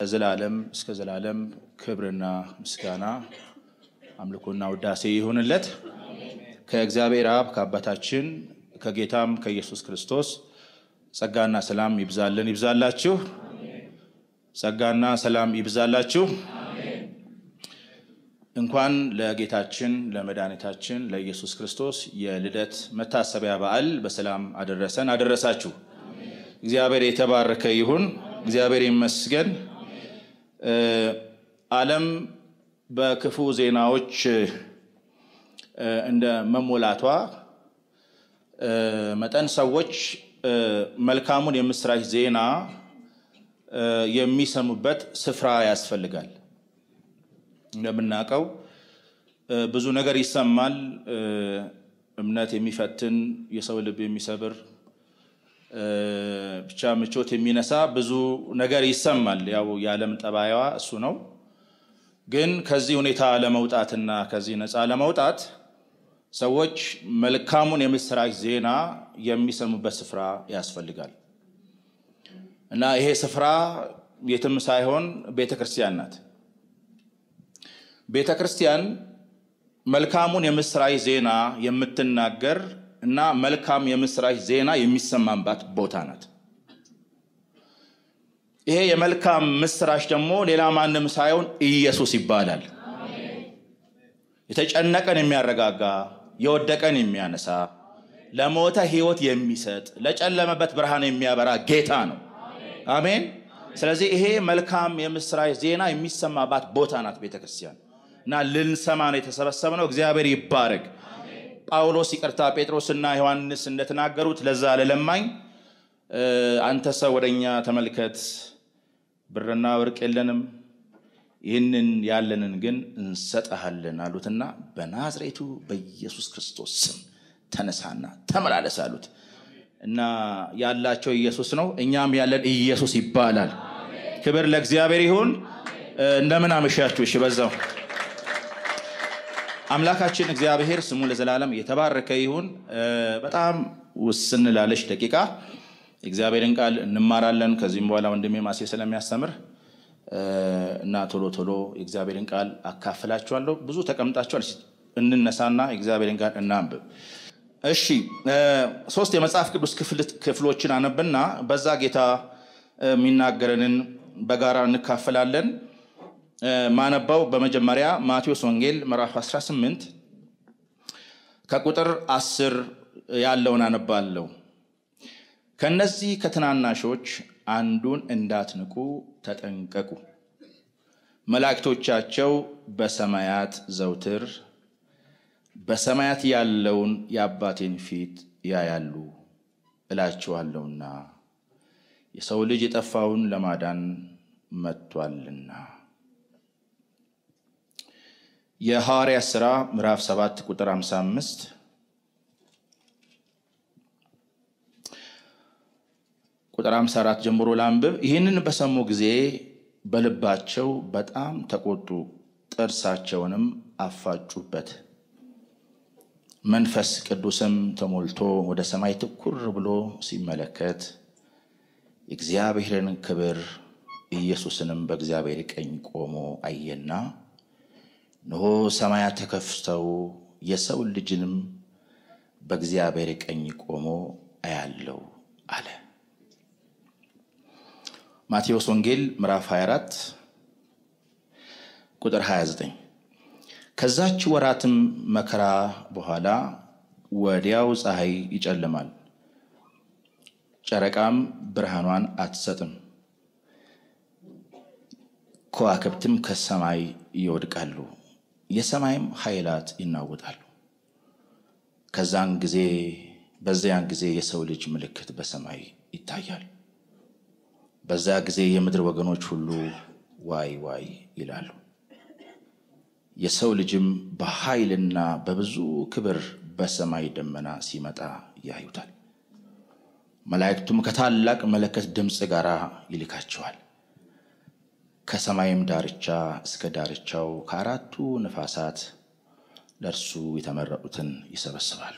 ከዘላለም እስከ ዘላለም ክብርና ምስጋና አምልኮና ውዳሴ ይሁንለት። ከእግዚአብሔር አብ ከአባታችን ከጌታም ከኢየሱስ ክርስቶስ ጸጋና ሰላም ይብዛልን ይብዛላችሁ። ጸጋና ሰላም ይብዛላችሁ። እንኳን ለጌታችን ለመድኃኒታችን ለኢየሱስ ክርስቶስ የልደት መታሰቢያ በዓል በሰላም አደረሰን አደረሳችሁ። እግዚአብሔር የተባረከ ይሁን። እግዚአብሔር ይመስገን። ዓለም በክፉ ዜናዎች እንደ መሞላቷ መጠን ሰዎች መልካሙን የምስራች ዜና የሚሰሙበት ስፍራ ያስፈልጋል። እንደምናውቀው ብዙ ነገር ይሰማል። እምነት የሚፈትን የሰው ልብ የሚሰብር ብቻ ምቾት የሚነሳ ብዙ ነገር ይሰማል። ያው የዓለም ጠባይዋ እሱ ነው። ግን ከዚህ ሁኔታ ለመውጣትና ከዚህ ነፃ ለመውጣት ሰዎች መልካሙን የምስራች ዜና የሚሰሙበት ስፍራ ያስፈልጋል እና ይሄ ስፍራ የትም ሳይሆን ቤተ ክርስቲያን ናት። ቤተ ክርስቲያን መልካሙን የምስራች ዜና የምትናገር እና መልካም የምስራች ዜና የሚሰማባት ቦታ ናት። ይሄ የመልካም ምስራች ደግሞ ሌላ ማንም ሳይሆን ኢየሱስ ይባላል። የተጨነቀን የሚያረጋጋ፣ የወደቀን የሚያነሳ፣ ለሞተ ሕይወት የሚሰጥ፣ ለጨለመበት ብርሃን የሚያበራ ጌታ ነው። አሜን። ስለዚህ ይሄ መልካም የምስራች ዜና የሚሰማባት ቦታ ናት ቤተ ክርስቲያን እና ልንሰማ ነው የተሰበሰብነው። እግዚአብሔር ይባረክ። ጳውሎስ ይቅርታ፣ ጴጥሮስና ዮሐንስ እንደተናገሩት ለዛ ለለማኝ አንተ ሰው ወደ እኛ ተመልከት፣ ብርና ወርቅ የለንም፣ ይህንን ያለንን ግን እንሰጠሃለን አሉትና በናዝሬቱ በኢየሱስ ክርስቶስ ስም ተነሳና ተመላለስ አሉት እና ያላቸው ኢየሱስ ነው። እኛም ያለን ኢየሱስ ይባላል። ክብር ለእግዚአብሔር ይሁን። እንደምን አመሻችሁ? እሺ በዛው አምላካችን እግዚአብሔር ስሙ ለዘላለም የተባረከ ይሁን። በጣም ውስን ላለች ደቂቃ የእግዚአብሔርን ቃል እንማራለን። ከዚህም በኋላ ወንድሜ ማሴ ስለሚያስተምር እና ቶሎ ቶሎ የእግዚአብሔርን ቃል አካፍላችኋለሁ። ብዙ ተቀምጣችኋል። እንነሳና የእግዚአብሔርን ቃል እናንብብ። እሺ፣ ሶስት የመጽሐፍ ቅዱስ ክፍሎችን አነብና በዛ ጌታ የሚናገረንን በጋራ እንካፈላለን። ማነባው በመጀመሪያ ማቴዎስ ወንጌል ምዕራፍ 18 ከቁጥር 10 ያለውን አነባለሁ። ከነዚህ ከትናናሾች አንዱን እንዳትንቁ ተጠንቀቁ። መላእክቶቻቸው በሰማያት ዘውትር በሰማያት ያለውን የአባቴን ፊት ያያሉ እላችኋለሁና የሰው ልጅ የጠፋውን ለማዳን መጥቷልና። የሐዋርያ ሥራ ምዕራፍ 7 ቁጥር 55 ቁጥር 54 ጀምሮ ላንብብ። ይህንን በሰሙ ጊዜ በልባቸው በጣም ተቆጡ፣ ጥርሳቸውንም አፋጩበት። መንፈስ ቅዱስም ተሞልቶ ወደ ሰማይ ትኩር ብሎ ሲመለከት የእግዚአብሔርን ክብር ኢየሱስንም በእግዚአብሔር ቀኝ ቆሞ አየና እነሆ ሰማያት ተከፍተው የሰው ልጅንም በእግዚአብሔር ቀኝ ቆሞ አያለው አለ። ማቴዎስ ወንጌል ምዕራፍ 24 ቁጥር 29 ከዛች ወራትም መከራ በኋላ ወዲያው ፀሐይ ይጨልማል፣ ጨረቃም ብርሃኗን አትሰጥም፣ ከዋክብትም ከሰማይ ይወድቃሉ፣ የሰማይም ኃይላት ይናወጣሉ። ከዛን ጊዜ በዚያን ጊዜ የሰው ልጅ ምልክት በሰማይ ይታያል። በዛ ጊዜ የምድር ወገኖች ሁሉ ዋይ ዋይ ይላሉ። የሰው ልጅም በኃይልና በብዙ ክብር በሰማይ ደመና ሲመጣ ያዩታል። መላእክቱም ከታላቅ መለከት ድምፅ ጋር ይልካቸዋል። ከሰማይም ዳርቻ እስከ ዳርቻው ከአራቱ ነፋሳት ለእርሱ የተመረጡትን ይሰበስባሉ።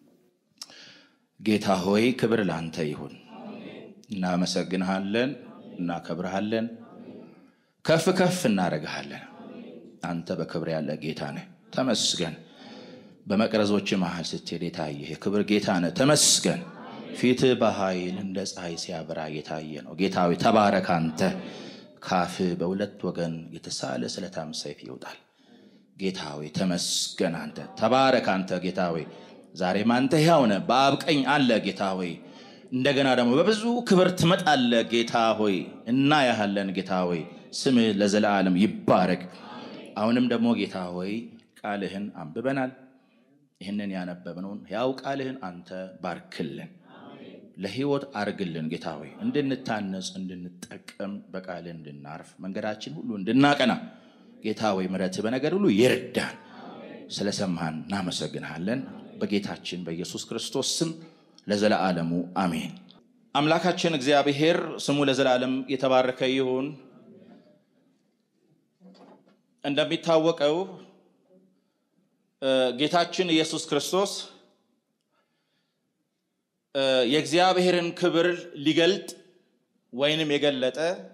ጌታ ሆይ ክብር ለአንተ ይሁን። እናመሰግንሃለን፣ እናከብርሃለን። ከፍ ከፍ እናደርግሃለን። አንተ በክብር ያለ ጌታ ነህ፣ ተመስገን። በመቅረዞች መሃል ስትሄድ የታየህ የክብር ጌታ ነህ፣ ተመስገን። ፊትህ በኃይል እንደ ፀሐይ ሲያበራ የታየ ነው። ጌታዊ ተባረክ። አንተ ካፍህ በሁለት ወገን የተሳለ ስለታም ሰይፍ ይወጣል። ጌታዊ ተመስገን። አንተ ተባረክ። አንተ ጌታዊ ዛሬም አንተ ሕያው ነህ፣ በአብ ቀኝ አለ ጌታ ሆይ እንደገና ደግሞ በብዙ ክብር ትመጣለህ ጌታ ሆይ እና ያህለን ጌታ ሆይ ስምህ ለዘላለም ይባረክ። አሁንም ደግሞ ጌታ ሆይ ቃልህን አንብበናል። ይህንን ያነበብነውን ያው ቃልህን አንተ ባርክልን፣ ለሕይወት አርግልን ጌታ ሆይ እንድንታነጽ፣ እንድንጠቀም፣ በቃልህ እንድናርፍ፣ መንገዳችን ሁሉ እንድናቀና ጌታ ሆይ ምሕረትህ በነገር ሁሉ ይርዳን። ስለሰማህን እናመሰግንሃለን። በጌታችን በኢየሱስ ክርስቶስ ስም ለዘለዓለሙ አሜን። አምላካችን እግዚአብሔር ስሙ ለዘላለም የተባረከ ይሁን። እንደሚታወቀው ጌታችን ኢየሱስ ክርስቶስ የእግዚአብሔርን ክብር ሊገልጥ ወይንም የገለጠ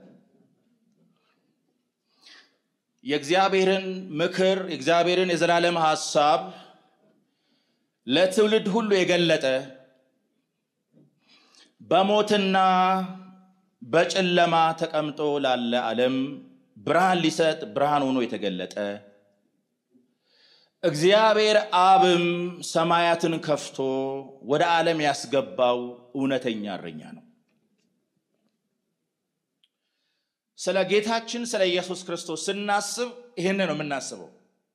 የእግዚአብሔርን ምክር የእግዚአብሔርን የዘላለም ሐሳብ ለትውልድ ሁሉ የገለጠ በሞትና በጨለማ ተቀምጦ ላለ ዓለም ብርሃን ሊሰጥ ብርሃን ሆኖ የተገለጠ እግዚአብሔር አብም ሰማያትን ከፍቶ ወደ ዓለም ያስገባው እውነተኛ እረኛ ነው። ስለ ጌታችን ስለ ኢየሱስ ክርስቶስ ስናስብ ይህን ነው የምናስበው።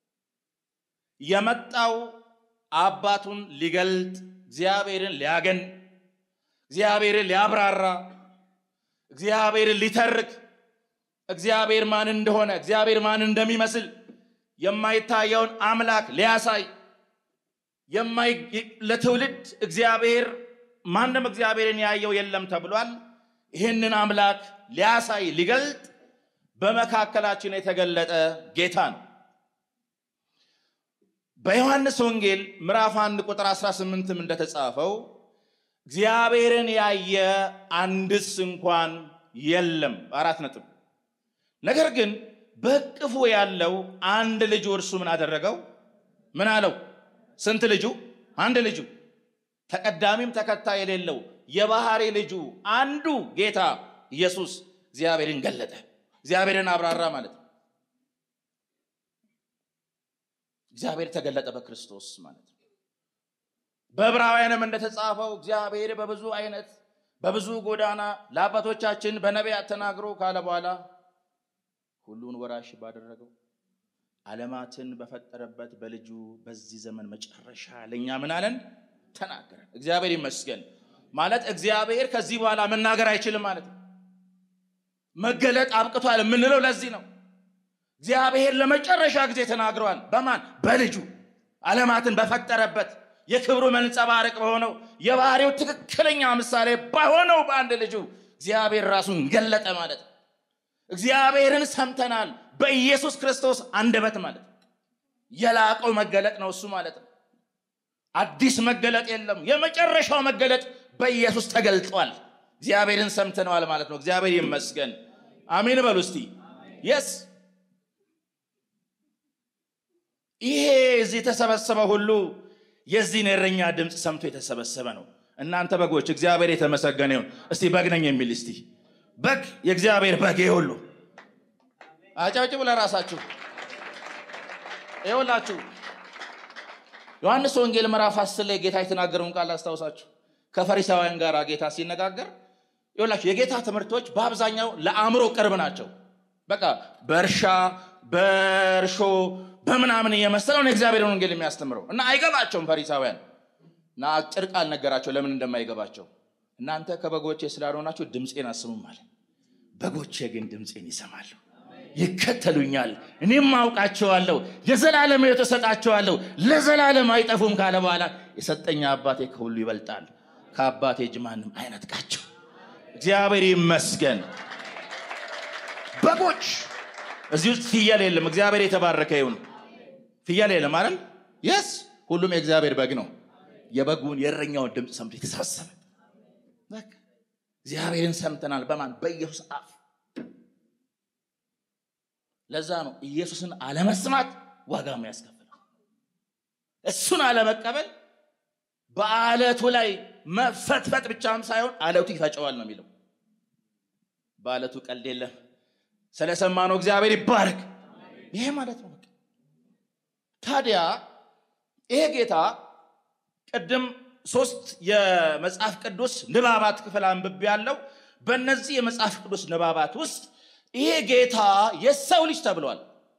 የመጣው አባቱን ሊገልጥ እግዚአብሔርን ሊያገን እግዚአብሔርን ሊያብራራ እግዚአብሔርን ሊተርክ እግዚአብሔር ማን እንደሆነ እግዚአብሔር ማን እንደሚመስል የማይታየውን አምላክ ሊያሳይ ለትውልድ እግዚአብሔር ማንም እግዚአብሔርን ያየው የለም ተብሏል። ይህንን አምላክ ሊያሳይ ሊገልጥ በመካከላችን የተገለጠ ጌታ ነው። በዮሐንስ ወንጌል ምዕራፍ 1 ቁጥር 18ም እንደተጻፈው እግዚአብሔርን ያየ አንድስ እንኳን የለም። አራት ነጥብ። ነገር ግን በእቅፉ ያለው አንድ ልጁ እርሱ ምን አደረገው? ምን አለው? ስንት ልጁ? አንድ ልጁ ተቀዳሚም ተከታይ የሌለው የባህሪ ልጁ አንዱ ጌታ ኢየሱስ እግዚአብሔርን ገለጠ፣ እግዚአብሔርን አብራራ ማለት ነው። እግዚአብሔር ተገለጠ በክርስቶስ ማለት ነው። በዕብራውያንም እንደተጻፈው እግዚአብሔር በብዙ አይነት በብዙ ጎዳና ለአባቶቻችን በነቢያት ተናግሮ ካለ በኋላ ሁሉን ወራሽ ባደረገው ዓለማትን በፈጠረበት በልጁ በዚህ ዘመን መጨረሻ ለእኛ ምን አለን? ተናገረን። እግዚአብሔር ይመስገን ማለት እግዚአብሔር ከዚህ በኋላ መናገር አይችልም ማለት ነው። መገለጥ አብቅቷል የምንለው ለዚህ ነው። እግዚአብሔር ለመጨረሻ ጊዜ ተናግረዋል። በማን? በልጁ ዓለማትን በፈጠረበት የክብሩ መንጸባረቅ በሆነው የባህሪው ትክክለኛ ምሳሌ በሆነው በአንድ ልጁ እግዚአብሔር ራሱን ገለጠ ማለት ነው። እግዚአብሔርን ሰምተናል በኢየሱስ ክርስቶስ አንደበት ማለት ነው። የላቀው መገለጥ ነው እሱ ማለት ነው። አዲስ መገለጥ የለም። የመጨረሻው መገለጥ በኢየሱስ ተገልጧል። እግዚአብሔርን ሰምተነዋል ማለት ነው። እግዚአብሔር ይመስገን። አሜን በሉ እስቲ። የስ ይሄ እዚህ የተሰበሰበ ሁሉ የዚህን የእረኛ ድምፅ ሰምቶ የተሰበሰበ ነው። እናንተ በጎች እግዚአብሔር የተመሰገነ ይሁን። እስቲ በግ ነኝ የሚል እስቲ በግ የእግዚአብሔር በግ ሁሉ አጨብጭቡ ለራሳችሁ። ይኸውላችሁ ዮሐንስ ወንጌል ምዕራፍ አስር ላይ ጌታ የተናገረውን ቃል አስታውሳችሁ ከፈሪሳውያን ጋር ጌታ ሲነጋገር ይኸውላችሁ የጌታ ትምህርቶች በአብዛኛው ለአእምሮ ቅርብ ናቸው። በቃ በእርሻ በእርሾ በምናምን እየመሰለው ነው የእግዚአብሔርን ወንጌል የሚያስተምረው እና አይገባቸውም ፈሪሳውያን እና አጭር ቃል ነገራቸው ለምን እንደማይገባቸው እናንተ ከበጎቼ ስላልሆናችሁ ድምፄን አስሙም አለ በጎቼ ግን ድምፄን ይሰማሉ ይከተሉኛል እኔም አውቃቸዋለሁ የዘላለም ሕይወት እሰጣቸዋለሁ ለዘላለም አይጠፉም ካለ በኋላ የሰጠኝ አባቴ ከሁሉ ይበልጣል ከአባቴ እጅ ማንም አይነጥቃቸው እግዚአብሔር ይመስገን በጎች እዚህ ውስጥ ፍየል የለም እግዚአብሔር የተባረከ ይሁን ፍየል የለም አይደል የስ ሁሉም የእግዚአብሔር በግ ነው የበጉን የእረኛውን ድምፅ ሰምቶ የተሰበሰበ በቃ። እግዚአብሔርን ሰምተናል በማን በኢየሱስ አፍ ለዛ ነው ኢየሱስን አለመስማት ዋጋ የሚያስከፍለው። እሱን አለመቀበል በአለቱ ላይ መፈትፈጥ ብቻም ሳይሆን አለቱ ይፈጨዋል ነው የሚለው። በአለቱ ቀልድ የለም። ስለሰማነው እግዚአብሔር ይባረክ። ይሄ ማለት ነው። በቃ ታዲያ ይሄ ጌታ ቅድም ሶስት የመጽሐፍ ቅዱስ ንባባት ክፍል አንብቤ ያለው በእነዚህ የመጽሐፍ ቅዱስ ንባባት ውስጥ ይሄ ጌታ የሰው ልጅ ተብሏል።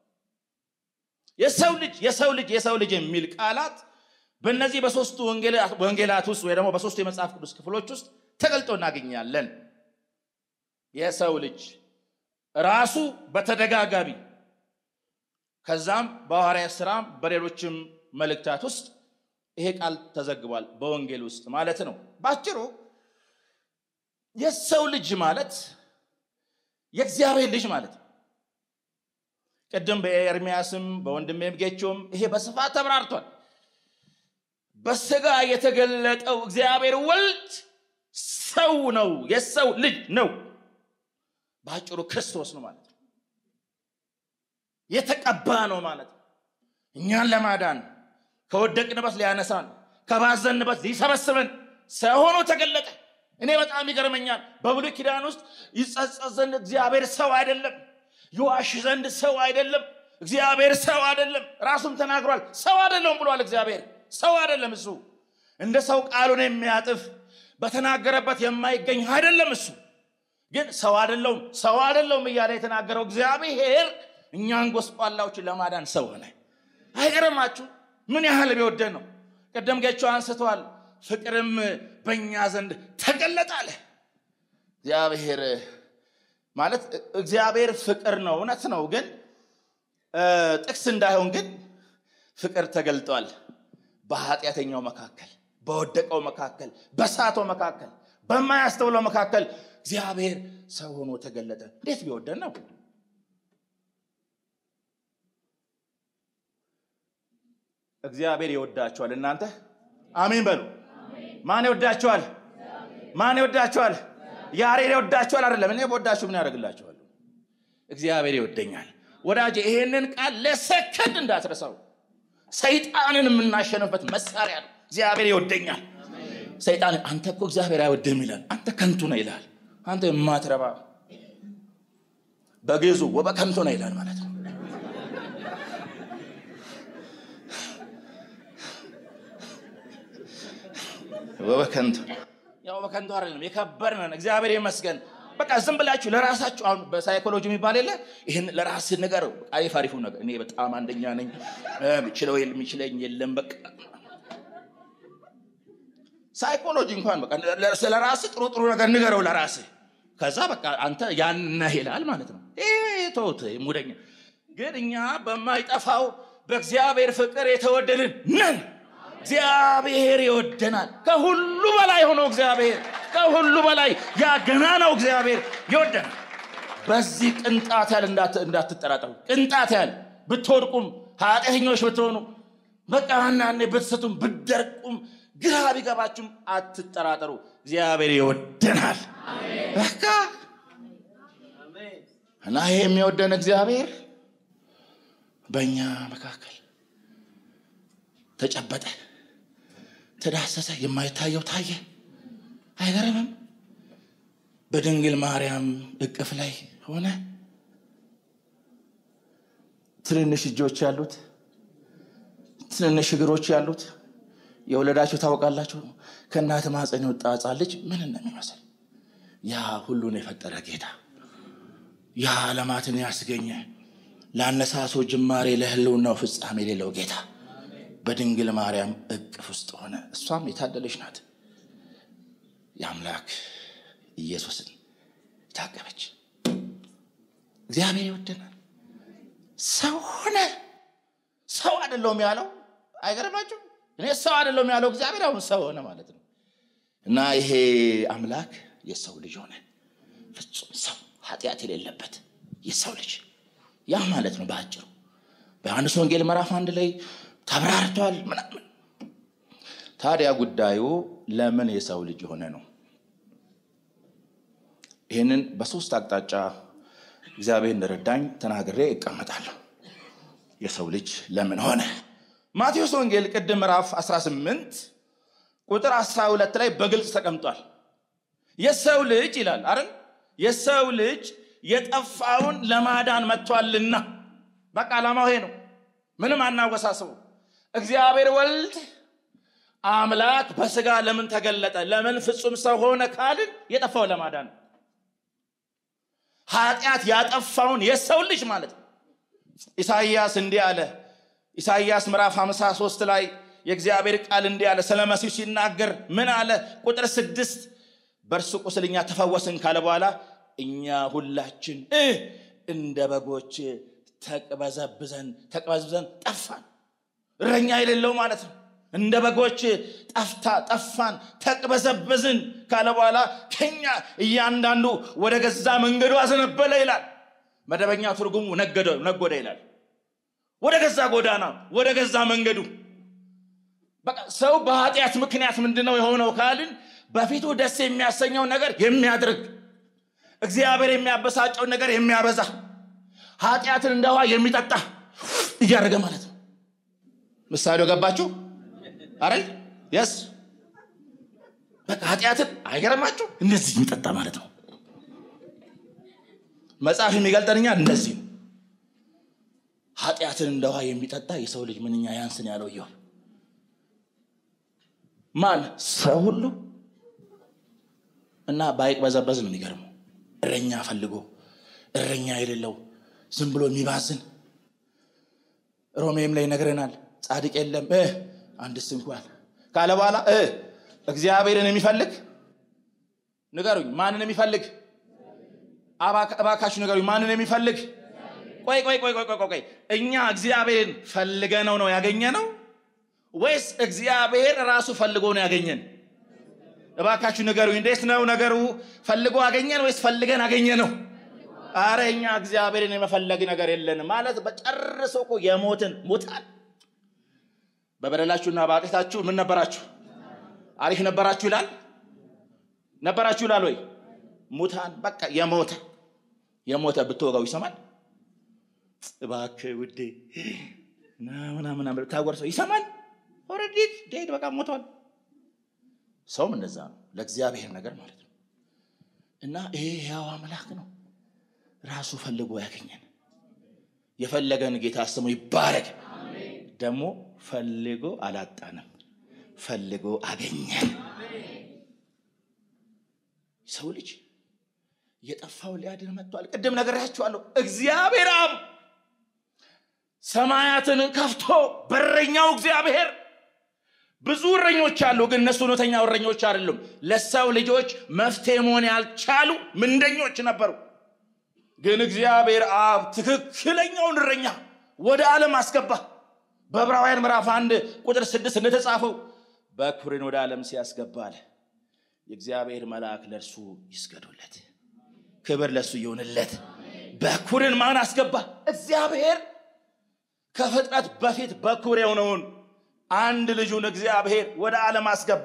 የሰው ልጅ የሰው ልጅ የሰው ልጅ የሚል ቃላት በእነዚህ በሶስቱ ወንጌላት ውስጥ ወይ ደግሞ በሶስቱ የመጽሐፍ ቅዱስ ክፍሎች ውስጥ ተገልጦ እናገኛለን። የሰው ልጅ ራሱ በተደጋጋሚ ከዛም በሐዋርያት ሥራም በሌሎችም መልእክታት ውስጥ ይሄ ቃል ተዘግቧል፣ በወንጌል ውስጥ ማለት ነው። ባጭሩ የሰው ልጅ ማለት የእግዚአብሔር ልጅ ማለት ነው። ቅድም በኤርሚያስም በወንድሜም ጌቾም ይሄ በስፋት ተብራርቷል። በስጋ የተገለጠው እግዚአብሔር ወልድ ሰው ነው፣ የሰው ልጅ ነው። በአጭሩ ክርስቶስ ነው ማለት ነው። የተቀባ ነው ማለት ነው። እኛን ለማዳን ከወደቅንበት ሊያነሳን ከባዘንበት ሊሰበስበን ሰው ሆኖ ተገለጠ። እኔ በጣም ይገርመኛል። በብሉይ ኪዳን ውስጥ ይጸጸት ዘንድ እግዚአብሔር ሰው አይደለም፣ ይዋሽ ዘንድ ሰው አይደለም፣ እግዚአብሔር ሰው አይደለም። ራሱም ተናግሯል። ሰው አይደለም ብሏል። እግዚአብሔር ሰው አይደለም። እሱ እንደ ሰው ቃሉን የሚያጥፍ በተናገረበት የማይገኝ አይደለም። እሱ ግን ሰው አይደለውም፣ ሰው አይደለውም እያለ የተናገረው እግዚአብሔር እኛን ጎስቋላዎችን ለማዳን ሰው ሆነ። አይገርማችሁ? ምን ያህል ቢወደን ነው። ቅድም ጌቸው አንስተዋል። ፍቅርም በእኛ ዘንድ ተገለጠ አለ። እግዚአብሔር ማለት እግዚአብሔር ፍቅር ነው፣ እውነት ነው። ግን ጥቅስ እንዳይሆን ግን ፍቅር ተገልጧል። በኃጢአተኛው መካከል፣ በወደቀው መካከል፣ በሳተው መካከል፣ በማያስተውለው መካከል እግዚአብሔር ሰው ሆኖ ተገለጠ። እንዴት ቢወደን ነው! እግዚአብሔር ይወዳቸዋል። እናንተ አሜን በሉ። ማን ይወዳቸዋል? ማን ይወዳቸዋል? ያሬድ ይወዳቸዋል አይደለም። እኔ በወዳችሁ ምን ያደርግላቸዋል? እግዚአብሔር ይወደኛል። ወዳጄ ይሄንን ቃል ለሰከንድ እንዳትረሳው። ሰይጣንን የምናሸንፍበት መሳሪያ ነው። እግዚአብሔር ይወደኛል። ሰይጣን አንተ እኮ እግዚአብሔር አይወድህም ይላል። አንተ ከንቱ ነህ ይላል። አንተ የማትረባ በግዙ ወበከንቱ ነህ ይላል ማለት ነው። በከንቱ ያው በከንቱ አይደለም፣ የከበር ነን። እግዚአብሔር ይመስገን። በቃ ዝም ብላችሁ ለራሳችሁ አሁን በሳይኮሎጂ የሚባል የለ ይህን ለራስህ ነገር አሪፍ አሪፉ ነገር እኔ በጣም አንደኛ ነኝ፣ ምችለው የሚችለኝ የለም። በቃ ሳይኮሎጂ እንኳን በቃ ስለ ራስህ ጥሩ ጥሩ ነገር ንገረው ለራስህ። ከዛ በቃ አንተ ያን ነህ ይላል ማለት ነው። ተውት ሙደኛ። ግን እኛ በማይጠፋው በእግዚአብሔር ፍቅር የተወደድን ነን። እግዚአብሔር ይወደናል። ከሁሉ በላይ ሆኖ እግዚአብሔር ከሁሉ በላይ ያገና ነው እግዚአብሔር ይወደናል። በዚህ ቅንጣት ያህል እንዳትጠራጠሩ። ቅንጣት ያህል ብትወድቁም ኃጢአተኞች ብትሆኑ በቃ አንዳንዴ ብትስቱም ብትደርቁም ግራ ቢገባችሁም አትጠራጠሩ። እግዚአብሔር ይወደናል። በቃ እና ይሄ የሚወደን እግዚአብሔር በእኛ መካከል ተጨበጠ፣ ተዳሰሰ፣ የማይታየው ታየ። አይገርምም? በድንግል ማርያም እቅፍ ላይ ሆነ። ትንንሽ እጆች ያሉት፣ ትንንሽ እግሮች ያሉት የወለዳችሁ ታውቃላችሁ። ከእናት ማፀን የወጣ ሕፃን ልጅ ምን እንደሚመስል ያ ሁሉን የፈጠረ ጌታ ያ ዓለማትን ያስገኘ ለአነሳሶ ጅማሬ ለህልውናው ፍጻሜ የሌለው ጌታ በድንግል ማርያም እቅፍ ውስጥ ሆነ። እሷም የታደለች ናት። የአምላክ ኢየሱስን የታቀበች እግዚአብሔር ይወደናል። ሰው ሆነ። ሰው አይደለውም ያለው አይገርማችሁ? እኔ ሰው አይደለውም ያለው እግዚአብሔር አሁን ሰው ሆነ ማለት ነው። እና ይሄ አምላክ የሰው ልጅ ሆነ። ፍጹም ሰው ኃጢአት የሌለበት የሰው ልጅ ያ ማለት ነው በአጭሩ በዮሐንስ ወንጌል ምዕራፍ አንድ ላይ ተብራርቷል ምናምን። ታዲያ ጉዳዩ ለምን የሰው ልጅ የሆነ ነው? ይህንን በሶስት አቅጣጫ እግዚአብሔር እንደረዳኝ ተናግሬ እቀመጣለሁ። የሰው ልጅ ለምን ሆነ? ማቴዎስ ወንጌል ቅድም ምዕራፍ 18 ቁጥር 12 ላይ በግልጽ ተቀምጧል። የሰው ልጅ ይላል አይደል? የሰው ልጅ የጠፋውን ለማዳን መጥቷልና። በቃ ዓላማው ይሄ ነው። ምንም አናወሳስበው። እግዚአብሔር ወልድ አምላክ በስጋ ለምን ተገለጠ? ለምን ፍጹም ሰው ሆነ ካልን የጠፋውን ለማዳን ነው። ኃጢአት ያጠፋውን የሰው ልጅ ማለት ነው። ኢሳይያስ እንዲህ አለ። ኢሳይያስ ምዕራፍ 53 ላይ የእግዚአብሔር ቃል እንዲህ አለ። ስለ መሲሁ ሲናገር ምን አለ? ቁጥር ስድስት በእርሱ ቁስል እኛ ተፈወስን ካለ በኋላ እኛ ሁላችን እ እንደ በጎች ተቅበዘብዘን ተቅበዝብዘን ጠፋን። እረኛ የሌለው ማለት ነው። እንደ በጎች ጠፍታ ጠፋን ተቅበዘበዝን ካለ በኋላ ከኛ እያንዳንዱ ወደ ገዛ መንገዱ አዘነበለ ይላል። መደበኛ ትርጉሙ ነጎደ ይላል። ወደ ገዛ ጎዳና፣ ወደ ገዛ መንገዱ። በቃ ሰው በኃጢአት ምክንያት ምንድነው የሆነው ካልን በፊቱ ደስ የሚያሰኘውን ነገር የሚያድርግ እግዚአብሔር የሚያበሳጨውን ነገር የሚያበዛ ኃጢአትን እንደ ውሃ የሚጠጣ እያደረገ ማለት ነው። ምሳሌው ገባችሁ? አረል የስ በቃ ኃጢአትን አይገርማችሁ እንደዚህ የሚጠጣ ማለት ነው። መጽሐፍ የሚገልጠንኛ እንደዚህ ነው። ኃጢአትን እንደ ውሃ የሚጠጣ የሰው ልጅ ምንኛ ያንስን ያለው እየሆን ማን ሰው ሁሉ እና ባይቅበዘበዝ ነው የሚገርመው። እረኛ ፈልጎ እረኛ የሌለው ዝም ብሎ የሚባዝን ሮሜም ላይ ይነግረናል። ጻድቅ የለም አንድስ እንኳን ካለ በኋላ እግዚአብሔርን የሚፈልግ ንገሩኝ፣ ማንን የሚፈልግ እባካችሁ ንገሩኝ፣ ማንን የሚፈልግ ቆይ ቆይ ቆይ ቆይ ቆይ እኛ እግዚአብሔርን ፈልገነው ነው ያገኘ ነው ወይስ እግዚአብሔር ራሱ ፈልጎ ነው ያገኘን? እባካችሁ ንገሩኝ፣ እንዴት ነው ነገሩ? ፈልጎ አገኘን ወይስ ፈልገን አገኘ ነው? አረ እኛ እግዚአብሔርን የመፈለግ ነገር የለንም ማለት በጨርሶ እኮ የሞትን ሙታን በበደላችሁና በኃጢአታችሁ ምን ነበራችሁ? አሪፍ ነበራችሁ ይላል ነበራችሁ ይላል ወይ? ሙታን በቃ የሞተ የሞተ ብትወጋው ይሰማል? እባክህ ውዴ ምናምን ብታጎርሰው ይሰማል? ኦልሬዲ ዴድ በቃ ሞቷል። ሰውም እንደዛ ነው ለእግዚአብሔር ነገር ማለት ነው። እና ይሄ ያው አምላክ ነው ራሱ ፈልጎ ያገኘን። የፈለገን ጌታ ስሙ ይባረክ። ደግሞ ፈልጎ አላጣንም፣ ፈልጎ አገኘን። ሰው ልጅ የጠፋው ሊያድን መጥቷል። ቅድም ነግሬያችኋለሁ። እግዚአብሔር አብ ሰማያትን ከፍቶ በረኛው እግዚአብሔር ብዙ እረኞች አሉ፣ ግን እነሱ እውነተኛ እረኞች አይደሉም። ለሰው ልጆች መፍትሄ መሆን ያልቻሉ ምንደኞች ነበሩ። ግን እግዚአብሔር አብ ትክክለኛውን እረኛ ወደ ዓለም አስገባ። በዕብራውያን ምዕራፍ አንድ ቁጥር ስድስት እንደተጻፈው በኩርን ወደ ዓለም ሲያስገባ አለ የእግዚአብሔር መልአክ ለእርሱ ይስገዱለት፣ ክብር ለእሱ ይሆንለት። በኩርን ማን አስገባ? እግዚአብሔር ከፍጥረት በፊት በኩር የሆነውን አንድ ልጁን እግዚአብሔር ወደ ዓለም አስገባ።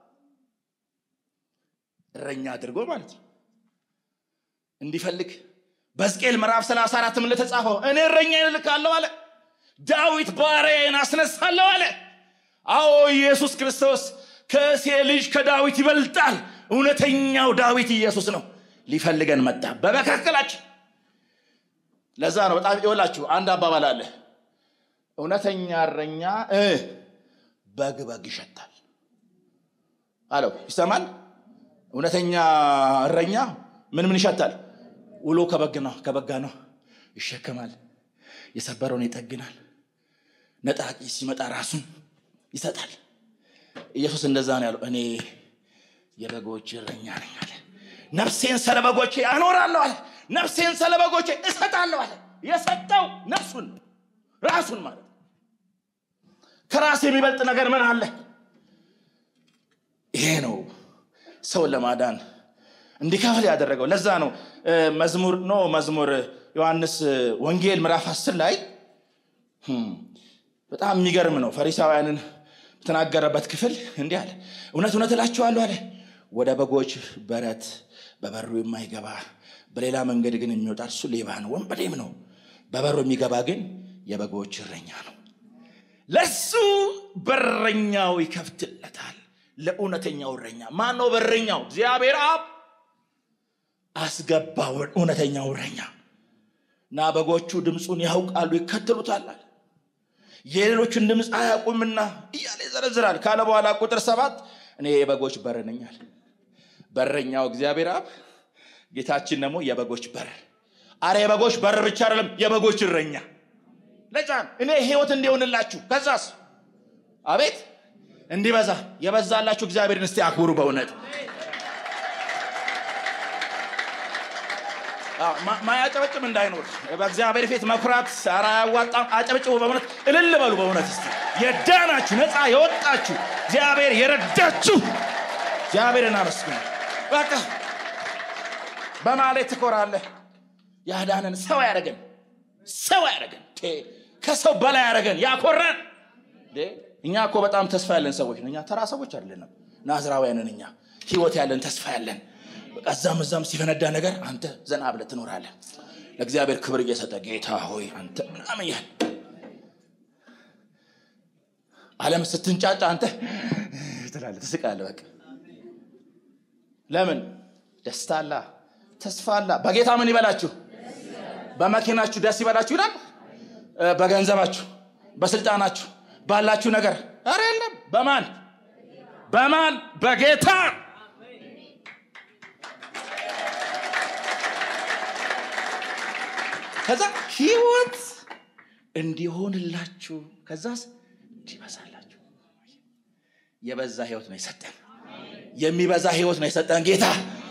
እረኛ አድርጎ ማለት ነው እንዲፈልግ በሕዝቅኤል ምዕራፍ 34 ምን ለተጻፈው እኔ እረኛዬን እልካለሁ አለ። ዳዊት ባሪያዬን አስነሳለሁ አለ። አዎ ኢየሱስ ክርስቶስ ከእሴ ልጅ ከዳዊት ይበልጣል። እውነተኛው ዳዊት ኢየሱስ ነው። ሊፈልገን መጣ በመካከላችን። ለዛ ነው በጣም ይወላችሁ አንድ አባባል አለ። እውነተኛ እረኛ በግ በግ ይሸታል አለው። ይሰማል። እውነተኛ እረኛ ምን ምን ይሸታል? ውሎ ከበግ ነው ከበጋ ነው ይሸከማል፣ የሰበረውን ይጠግናል፣ ነጣቂ ሲመጣ ራሱን ይሰጣል። ኢየሱስ እንደዛ ነው ያለው። እኔ የበጎች እረኛ ነኝ አለ። ነፍሴን ስለ በጎቼ አኖራለሁ አለ። ነፍሴን ስለ በጎቼ እሰጣለሁ አለ። የሰጠው ነፍሱን ራሱን ማለት ከራስ የሚበልጥ ነገር ምን አለ? ይሄ ነው ሰውን ለማዳን እንዲከፍል ያደረገው። ለዛ ነው መዝሙር ኖ መዝሙር ዮሐንስ ወንጌል ምዕራፍ አስር ላይ በጣም የሚገርም ነው። ፈሪሳውያንን በተናገረበት ክፍል እንዲህ አለ፣ እውነት እውነት እላችኋለሁ አለ ወደ በጎች በረት በበሩ የማይገባ በሌላ መንገድ ግን የሚወጣ እርሱ ሌባ ነው፣ ወንበዴም ነው። በበሩ የሚገባ ግን የበጎች እረኛ ነው። ለሱ በረኛው ይከፍትለታል። ለእውነተኛው እረኛ ማን ነው? በረኛው እግዚአብሔር አብ አስገባው። እውነተኛው እረኛ እና በጎቹ ድምፁን ያውቃሉ ይከተሉታል። የሌሎችን ድምፅ አያውቁምና እያለ ይዘረዝራል። ካለ በኋላ ቁጥር ሰባት እኔ የበጎች በር ነኝ አለ። በረኛው እግዚአብሔር አብ፣ ጌታችን ደግሞ የበጎች በር። አረ የበጎች በር ብቻ አይደለም የበጎች እረኛ ለጫን እኔ ህይወት እንዲሆንላችሁ ከዛስ አቤት እንዲበዛ የበዛላችሁ እግዚአብሔርን እስቲ አክብሩ። በእውነት ማያጨበጭም እንዳይኖር በእግዚአብሔር ፊት መኩራት ኧረ አያዋጣም። አጨብጭቡ። በእውነት እልል በሉ። በእውነት እስቲ የዳናችሁ ነፃ የወጣችሁ እግዚአብሔር የረዳችሁ እግዚአብሔርን አመስግኑ። በቃ በማለት ትኮራለህ። ያዳነን ሰው ያደረገን ሰው ያደረገን ከሰው በላይ ያደረገን ያኮራን። እኛ እኮ በጣም ተስፋ ያለን ሰዎች ነው። እኛ ተራ ሰዎች አይደለንም። ናዝራውያንን እኛ ህይወት ያለን ተስፋ ያለን በቃ እዛም እዛም ሲፈነዳ ነገር አንተ ዘና ብለህ ትኖራለህ። ለእግዚአብሔር ክብር እየሰጠ ጌታ ሆይ አንተ ምናምን ያህል ዓለም ስትንጫጫ አንተ ትላለህ፣ ትስቃለህ። በቃ ለምን ደስታ አላ ተስፋ አላ። በጌታ ምን ይበላችሁ? በመኪናችሁ ደስ ይበላችሁ ይላል። በገንዘባችሁ፣ በስልጣናችሁ፣ ባላችሁ ነገር ኧረ የለም። በማን በማን በጌታ ከዛ ህይወት እንዲሆንላችሁ ከዛስ እንዲበዛላችሁ የበዛ ህይወት ነው የሰጠን። የሚበዛ ህይወት ነው የሰጠን ጌታ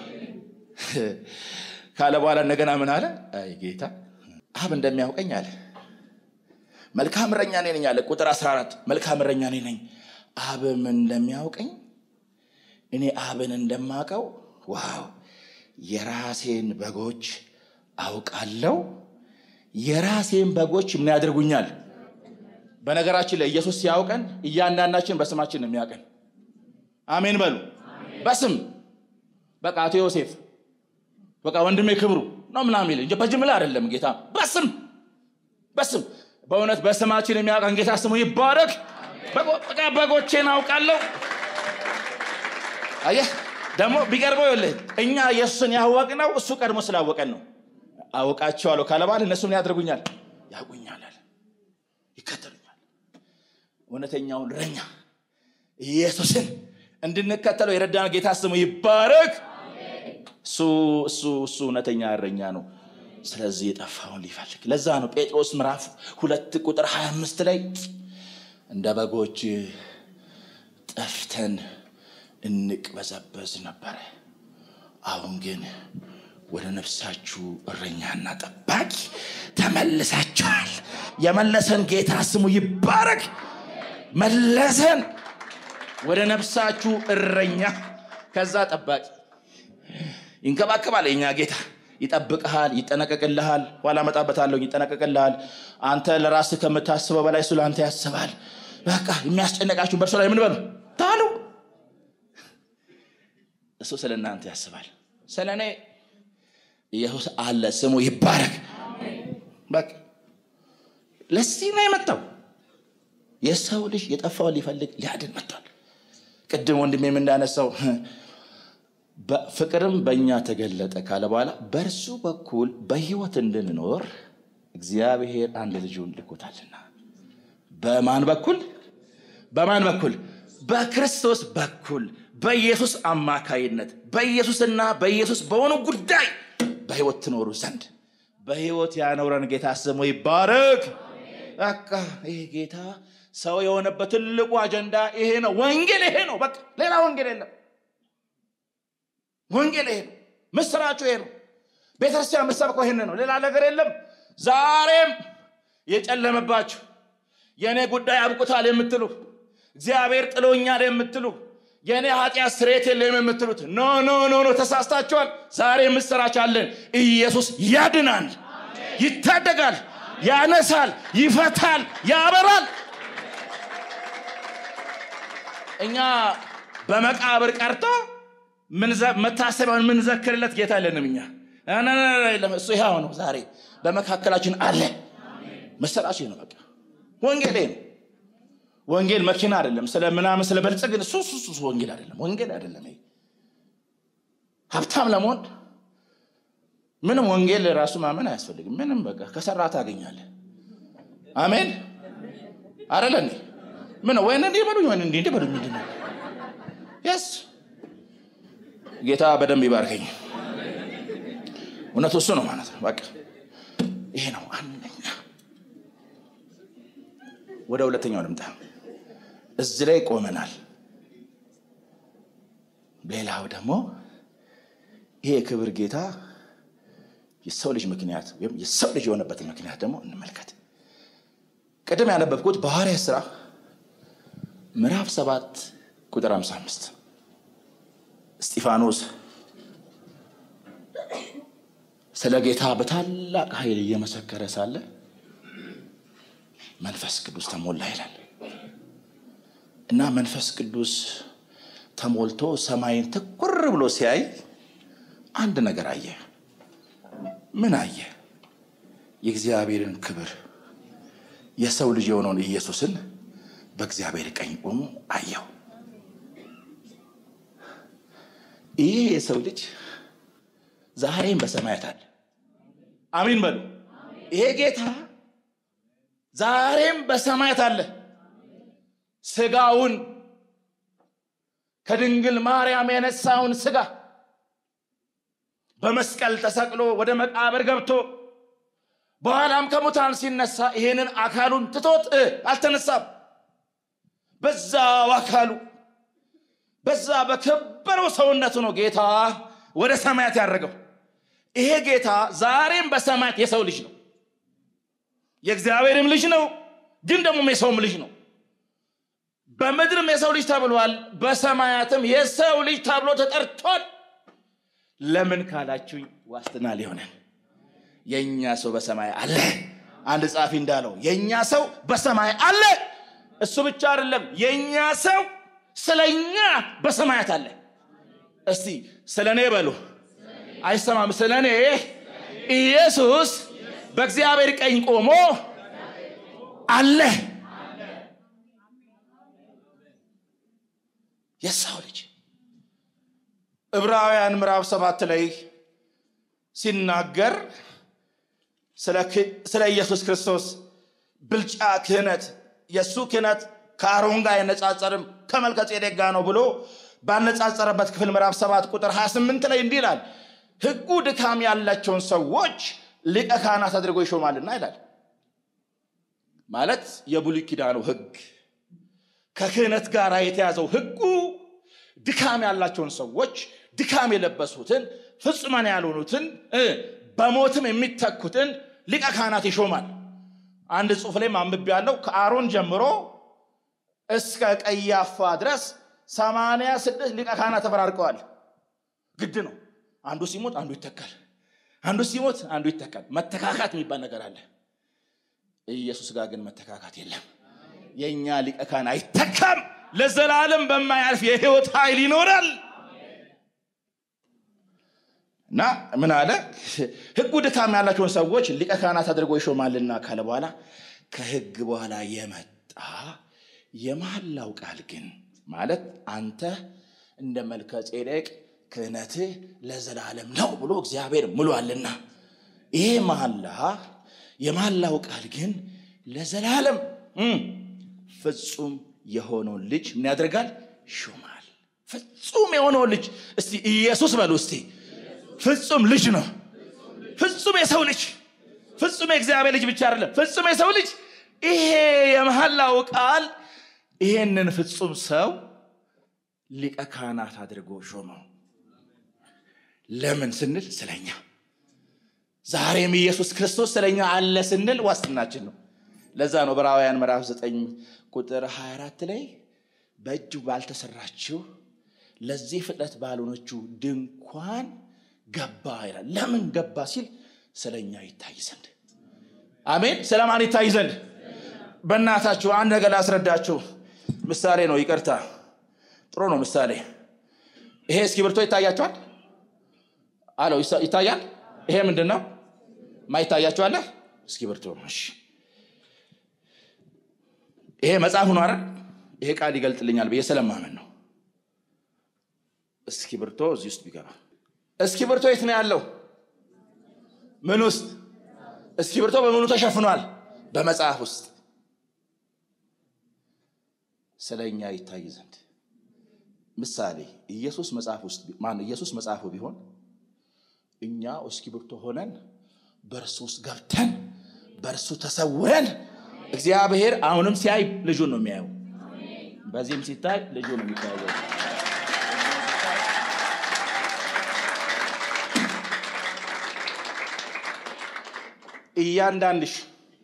ካለ በኋላ እንደገና ምን አለ? አይ ጌታ አብ እንደሚያውቀኝ አለ መልካም እረኛ እኔ ነኝ አለ። ቁጥር 14 መልካም እረኛ እኔ ነኝ፣ አብም እንደሚያውቀኝ እኔ አብን እንደማውቀው ዋው የራሴን በጎች አውቃለሁ የራሴን በጎች ምን ያደርጉኛል? በነገራችን ላይ ኢየሱስ ሲያውቀን እያንዳንዳችን በስማችን ነው የሚያውቀን። አሜን በሉ። በስም በቃ አቶ ዮሴፍ በቃ ወንድሜ ክብሩ ነው ምናምን ይል እንጂ በጅምላ አይደለም። ጌታ በስም በስም በእውነት በስማችን የሚያውቀን ጌታ ስሙ ይባረክ። በቃ በጎቼን አውቃለሁ። አየህ ደግሞ ቢቀርበው ይኸውልህ እኛ ኢየሱስን ያወቅነው እሱ ቀድሞ ስላወቀን ነው። አውቃቸዋለሁ ካለ በኋላ እነሱ ምን ያደርጉኛል? ያውቁኛል አለ፣ ይከተሉኛል። እውነተኛውን እረኛ ኢየሱስን እንድንከተለው የረዳን ጌታ ስሙ ይባረክ። እሱ እሱ እሱ እውነተኛ እረኛ ነው። ስለዚህ የጠፋውን ሊፈልግ ለዛ ነው ጴጥሮስ ምዕራፍ ሁለት ቁጥር 25 ላይ እንደ በጎች ጠፍተን እንቅበዘበዝ ነበረ፣ አሁን ግን ወደ ነፍሳችሁ እረኛና ጠባቂ ተመልሳችኋል። የመለሰን ጌታ ስሙ ይባረክ። መለሰን ወደ ነፍሳችሁ እረኛ፣ ከዛ ጠባቂ ይንከባከባል። የኛ ጌታ ይጠብቅሃል፣ ይጠነቀቅልሃል። ኋላ እመጣበታለሁ። ይጠነቀቅልሃል። አንተ ለራስህ ከምታስበው በላይ እሱ ለአንተ ያስባል። በቃ የሚያስጨነቃችሁን በእርሱ ላይ ምን በሉ ታሉ። እሱ ስለ እናንተ ያስባል። ስለ እኔ ኢየሱስ አለ። ስሙ ይባረክ። በቃ ለዚህ ነው የመጣው። የሰው ልጅ የጠፋውን ሊፈልግ ሊያድን መጥቷል። ቅድም ወንድሜም እንዳነሳው ፍቅርም በእኛ ተገለጠ ካለ በኋላ በእርሱ በኩል በሕይወት እንድንኖር እግዚአብሔር አንድ ልጁን ልኮታልና። በማን በኩል? በማን በኩል? በክርስቶስ በኩል በኢየሱስ አማካይነት በኢየሱስና በኢየሱስ በሆኑ ጉዳይ በሕይወት ትኖሩ ዘንድ በሕይወት ያኖረን ጌታ ስሙ ይባረክ። በቃ ይሄ ጌታ ሰው የሆነበት ትልቁ አጀንዳ ይሄ ነው። ወንጌል ይሄ ነው። በቃ ሌላ ወንጌል የለም። ወንጌል ይሄ ነው። ምስራችሁ ይሄ ነው። ቤተክርስቲያን የምትሰብከው ይሄን ነው። ሌላ ነገር የለም። ዛሬም የጨለመባችሁ የእኔ ጉዳይ አብቁታል የምትሉ እግዚአብሔር ጥሎኛል የምትሉ የእኔ ኃጢአት ስርየት የለም የምትሉት ኖ ኖ ኖ ኖ ተሳስታችኋል። ዛሬ ምስራች አለን። ኢየሱስ ያድናል፣ ይታደጋል፣ ያነሳል፣ ይፈታል፣ ያበራል። እኛ በመቃብር ቀርቶ መታሰቢያውን የምንዘክርለት ጌታ የለንም። እኛ እሱ ይኸው ነው ዛሬ በመካከላችን አለ መሰላችሁ ነው በቃ ወንጌል ነው ወንጌል መኪና አይደለም ስለ ምናምን ስለ በልጽግን እሱ እሱ ወንጌል አይደለም ወንጌል አይደለም ሀብታም ለመሆን ምንም ወንጌል ራሱ ማመን አያስፈልግም ምንም በቃ ከሰራ ታገኛለህ አሜን አረለ እንዴ ምን ወይን እንዲህ በሉኝ ወይን እንዲህ በሉኝ ምንድን ነው የስ ጌታ በደንብ ይባርከኝ እውነቱ እሱ ነው ማለት ነው በቃ ይሄ ነው አንደኛ ወደ ሁለተኛው ልምጣ እዚህ ላይ ቆመናል ሌላው ደግሞ ይሄ የክብር ጌታ የሰው ልጅ ምክንያት ወይም የሰው ልጅ የሆነበትን ምክንያት ደግሞ እንመልከት ቅድም ያነበብኩት በሐዋርያ ሥራ ምዕራፍ ሰባት ቁጥር 55 እስጢፋኖስ ስለ ጌታ በታላቅ ኃይል እየመሰከረ ሳለ መንፈስ ቅዱስ ተሞላ ይላል እና መንፈስ ቅዱስ ተሞልቶ ሰማይን ትኩር ብሎ ሲያይ አንድ ነገር አየ ምን አየ የእግዚአብሔርን ክብር የሰው ልጅ የሆነውን ኢየሱስን በእግዚአብሔር ቀኝ ቆሞ አየው ይህ የሰው ልጅ ዛሬም በሰማያት አለ አሚን በሉ ይሄ ጌታ ዛሬም በሰማያት አለ ስጋውን ከድንግል ማርያም የነሳውን ስጋ በመስቀል ተሰቅሎ ወደ መቃብር ገብቶ በኋላም ከሙታን ሲነሳ ይሄንን አካሉን ትቶት አልተነሳም በዛው አካሉ በዛ በከበረው ሰውነቱ ነው ጌታ ወደ ሰማያት ያደረገው ይሄ ጌታ ዛሬም በሰማያት የሰው ልጅ ነው የእግዚአብሔርም ልጅ ነው ግን ደግሞ የሰውም ልጅ ነው በምድርም የሰው ልጅ ተብሏል በሰማያትም የሰው ልጅ ተብሎ ተጠርቷል ለምን ካላችሁኝ ዋስትና ሊሆነን የእኛ ሰው በሰማይ አለ አንድ ጻፊ እንዳለው የእኛ ሰው በሰማይ አለ እሱ ብቻ አይደለም የእኛ ሰው ስለ እኛ በሰማያት አለ እስቲ ስለ እኔ በሉ አይሰማም ስለ እኔ ኢየሱስ በእግዚአብሔር ቀኝ ቆሞ አለ የሰው ልጅ ዕብራውያን ምዕራፍ ሰባት ላይ ሲናገር ስለ ኢየሱስ ክርስቶስ ብልጫ ክህነት የእሱ ክህነት ከአሮን ጋር አይነጻጸርም ከመልከ ጼዴቅ ጋር ነው ብሎ ባነጻጸረበት ክፍል ምዕራፍ 7 ቁጥር 28 ላይ እንዲህ ይላል ህጉ ድካም ያላቸውን ሰዎች ሊቀ ካህናት አድርጎ ይሾማልና ይላል ማለት የብሉይ ኪዳኑ ህግ ከክህነት ጋር የተያዘው ህጉ ድካም ያላቸውን ሰዎች ድካም የለበሱትን ፍጹማን ያልሆኑትን በሞትም የሚተኩትን ሊቀ ካህናት ይሾማል አንድ ጽሑፍ ላይ አንብቤ ያለው ከአሮን ጀምሮ እስከ ቀያፋ ድረስ ሰማንያ ስድስት ሊቀ ካህናት ተፈራርቀዋል ግድ ነው አንዱ ሲሞት አንዱ ይተካል አንዱ ሲሞት አንዱ ይተካል መተካካት የሚባል ነገር አለ ኢየሱስ ጋር ግን መተካካት የለም የእኛ ሊቀ ካህን አይተካም ለዘላለም በማያልፍ የህይወት ኃይል ይኖራል እና ምን አለ ህጉ ድካም ያላቸውን ሰዎች ሊቀ ካህናት አድርጎ ይሾማልና ካለ በኋላ ከህግ በኋላ የመጣ የመሐላው ቃል ግን ማለት አንተ እንደ መልከ ጼዴቅ ክህነትህ ለዘላለም ነው ብሎ እግዚአብሔር ምሏልና ይሄ መሐላ የመሐላው ቃል ግን ለዘላለም ፍጹም የሆነውን ልጅ ምን ያደርጋል ሹማል ፍጹም የሆነውን ልጅ እስቲ ኢየሱስ በሉ እስቲ ፍጹም ልጅ ነው ፍጹም የሰው ልጅ ፍጹም የእግዚአብሔር ልጅ ብቻ አይደለም ፍጹም የሰው ልጅ ይሄ የመሐላው ቃል ይሄንን ፍጹም ሰው ሊቀ ካህናት አድርጎ ሾመው ለምን ስንል ስለኛ ዛሬም ኢየሱስ ክርስቶስ ስለኛ አለ ስንል ዋስትናችን ነው ለዛ ነው ዕብራውያን ምዕራፍ 9 ቁጥር 24 ላይ በእጅ ባልተሰራችው ለዚህ ፍጥረት ባልሆነችው ድንኳን ገባ ይላል ለምን ገባ ሲል ስለኛ ይታይ ዘንድ አሜን ስለማን ይታይ ዘንድ በእናታችሁ አንድ ነገር ላስረዳችሁ ምሳሌ ነው ይቅርታ ጥሩ ነው ምሳሌ ይሄ እስክሪብቶ ይታያቸዋል አለው ይታያል ይሄ ምንድን ነው? ማይታያቸው እስክሪብቶ። እሺ ይሄ መጽሐፍ ነው አይደል? ይሄ ቃል ይገልጥልኛል ብዬ ስለማመን ነው። እስክሪብቶ እዚህ ውስጥ ቢገባ እስክሪብቶ የት ነው ያለው? ምን ውስጥ? እስክሪብቶ በምኑ ተሸፍኗል? በመጽሐፍ ውስጥ ስለ እኛ ይታይ ዘንድ ምሳሌ ኢየሱስ መጽሐፍ ውስጥ ማን ኢየሱስ መጽሐፉ ቢሆን እኛ እስክሪብቶ ሆነን በእርሱ ውስጥ ገብተን በእርሱ ተሰውረን እግዚአብሔር አሁንም ሲያይ ልጁን ነው የሚያየው። በዚህም ሲታይ ልጁ ነው የሚታየው። እያንዳንድሽ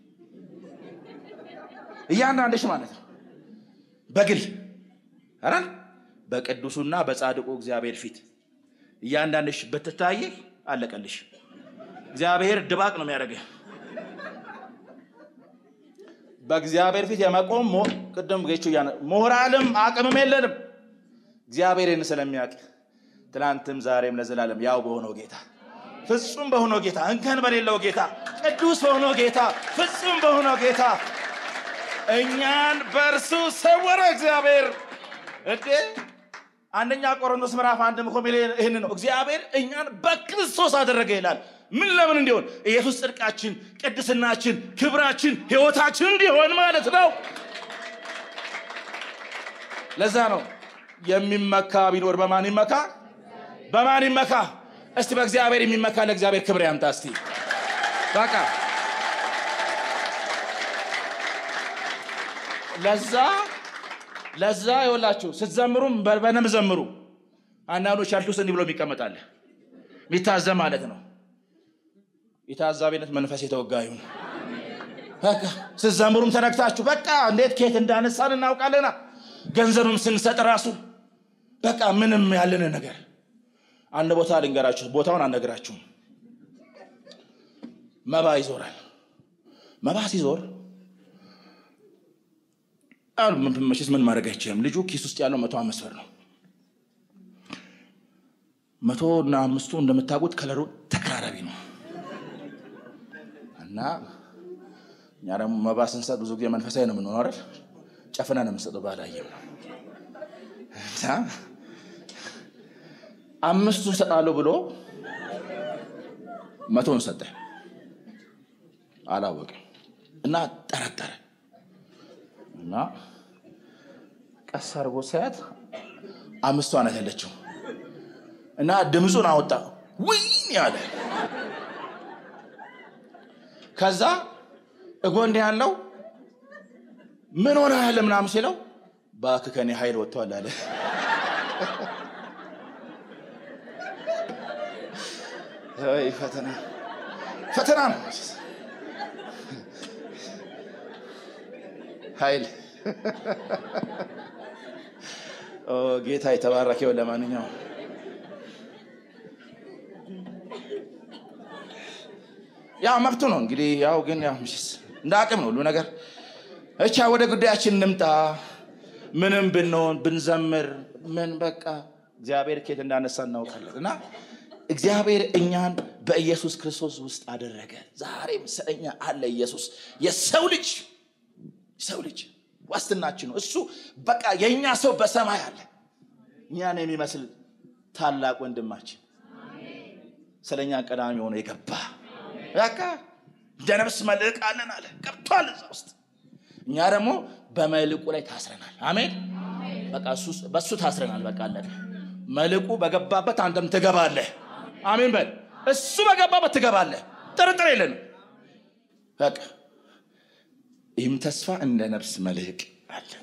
እያንዳንድሽ ማለት ነው በግል ኧረ በቅዱሱና በጻድቁ እግዚአብሔር ፊት እያንዳንድሽ ብትታይ አለቀልሽ። እግዚአብሔር ድባቅ ነው የሚያደርግህ። በእግዚአብሔር ፊት የመቆም ቅድም ጌቹ ሞራልም አቅምም የለንም። እግዚአብሔርን ስለሚያውቅ ትናንትም ዛሬም ለዘላለም ያው በሆነው ጌታ ፍጹም በሆነው ጌታ እንከን በሌለው ጌታ ቅዱስ በሆነው ጌታ ፍጹም በሆነው ጌታ እኛን በእርሱ ሰወረ እግዚአብሔር። እንዴ አንደኛ ቆሮንቶስ ምዕራፍ አንድ ምኮ ይህን ነው እግዚአብሔር እኛን በክርስቶስ አደረገ ይላል። ምን ለምን እንዲሆን ኢየሱስ ጽድቃችን፣ ቅድስናችን፣ ክብራችን፣ ሕይወታችን እንዲሆን ማለት ነው። ለዛ ነው የሚመካ ቢኖር በማን ይመካ? በማን ይመካ? እስቲ በእግዚአብሔር የሚመካ ለእግዚአብሔር ክብር ያምጣ። እስቲ በቃ ለዛ ለዛ ይወላችሁ ስትዘምሩም በደንብ ዘምሩ። አንዳንዶች ያልቱስ እንዲህ ብሎ የሚቀመጣል የሚታዘብ ማለት ነው። የታዛቢነት መንፈስ የተወጋ ይሁን። በቃ ስትዘምሩም ተነግታችሁ በቃ እንዴት ከየት እንዳነሳን እናውቃለና ገንዘብም ስንሰጥ ራሱ በቃ ምንም ያለን ነገር አንድ ቦታ ልንገራችሁ፣ ቦታውን አልነግራችሁም። መባ ይዞራል። መባ ሲዞር መቼስ ምን ማድረግ አይችልም። ልጁ ኪስ ውስጥ ያለው መቶ አምስት ብር ነው። መቶ እና አምስቱ እንደምታውቁት ከለሩ ተቀራራቢ ነው እና እኛ ደግሞ መባ ስንሰጥ ብዙ ጊዜ መንፈሳዊ ነው የምንሆነው አይደል? ጨፍና ነው የምንሰጠው። ባላየም ነው እና አምስቱን ሰጣለሁ ብሎ መቶን ሰጠ። አላወቅም እና ጠረጠረ እና ቀስ አድርጎ ሳያት አምስቷ ናት ያለችው እና ድምፁን አወጣ ውይን ያለ ከዛ እጎን ያለው ምን ሆነ ያለ ምናምን ሲለው እባክህ ከኔ ኃይል ወጥቷል አለ። ፈተና ፈተና ነው ኃይል ጌታ የተባረከው። ለማንኛውም ያው መብቱ ነው እንግዲህ ያው ግን ያው እንደ አቅም ነው ሁሉ ነገር። እቻ ወደ ጉዳያችን እንምጣ። ምንም ብንሆን ብንዘምር ምን በቃ እግዚአብሔር ኬት እንዳነሳ እናውቃለን። እና እግዚአብሔር እኛን በኢየሱስ ክርስቶስ ውስጥ አደረገ። ዛሬም ስለኛ አለ ኢየሱስ የሰው ልጅ ሰው ልጅ ዋስትናችን ነው። እሱ በቃ የእኛ ሰው በሰማይ አለ። እኛን የሚመስል ታላቅ ወንድማችን ስለ እኛ ቀዳሚ ሆኖ የገባ በቃ እንደ ነፍስ መልሕቅ አለን አለ ገብቷል እዛ ውስጥ። እኛ ደግሞ በመልሕቁ ላይ ታስረናል። አሜን። በቃ በእሱ ታስረናል። በቃ አለን። መልሕቁ በገባበት አንተም ትገባለህ። አሜን በል። እሱ በገባበት ትገባለህ። ጥርጥር የለንም። በቃ ይህም ተስፋ እንደ ነፍስ መልሕቅ አለን።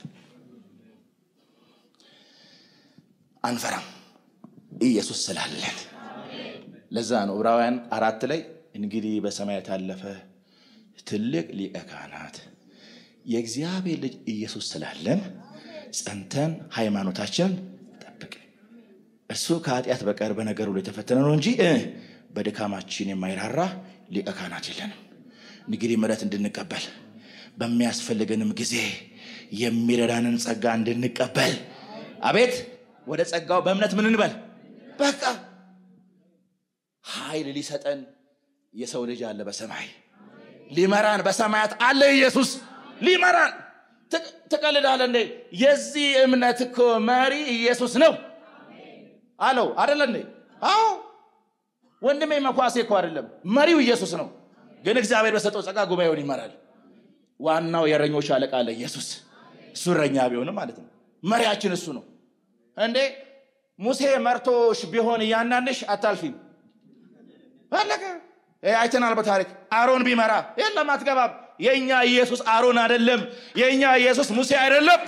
አንፈራም፣ ኢየሱስ ስላለን። ለዛ ነው ዕብራውያን አራት ላይ እንግዲህ በሰማያት ያለፈ ትልቅ ሊቀ ካህናት የእግዚአብሔር ልጅ ኢየሱስ ስላለን ጸንተን ሃይማኖታችንን ጠብቅ። እርሱ ከኃጢአት በቀር በነገር ሁሉ የተፈተነ ነው እንጂ በድካማችን የማይራራ ሊቀ ካህናት የለንም። እንግዲህ ምሕረት እንድንቀበል በሚያስፈልገንም ጊዜ የሚረዳንን ጸጋ እንድንቀበል አቤት ወደ ጸጋው በእምነት ምን እንበል። በቃ ኃይል ሊሰጠን የሰው ልጅ አለ በሰማይ ሊመራን በሰማያት አለ ኢየሱስ ሊመራን። ትቀልዳለህ እንዴ? የዚህ እምነት እኮ መሪ ኢየሱስ ነው አለው አደለ እንዴ? አዎ ወንድሜ መኳሴ እኮ አይደለም፣ መሪው ኢየሱስ ነው። ግን እግዚአብሔር በሰጠው ጸጋ ጉባኤውን ይመራል። ዋናው የእረኞች አለቃ አለ ኢየሱስ። እሱ እረኛ ቢሆንም ማለት ነው። መሪያችን እሱ ነው እንዴ። ሙሴ መርቶሽ ቢሆን እያንዳንድሽ አታልፊም። አለቀ። አይተናል በታሪክ አሮን ቢመራ የለም አትገባም። የእኛ ኢየሱስ አሮን አይደለም። የእኛ ኢየሱስ ሙሴ አይደለም።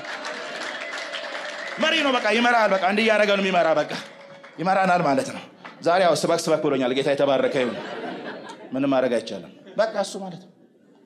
መሪ ነው። በቃ ይመራል። በቃ እንዲህ እያደረገ ነው የሚመራ። በቃ ይመራናል ማለት ነው። ዛሬ ያው ስበክ ስበክ ብሎኛል። ጌታ የተባረከ ይሁን። ምንም ማድረግ አይቻልም። በቃ እሱ ማለት ነው።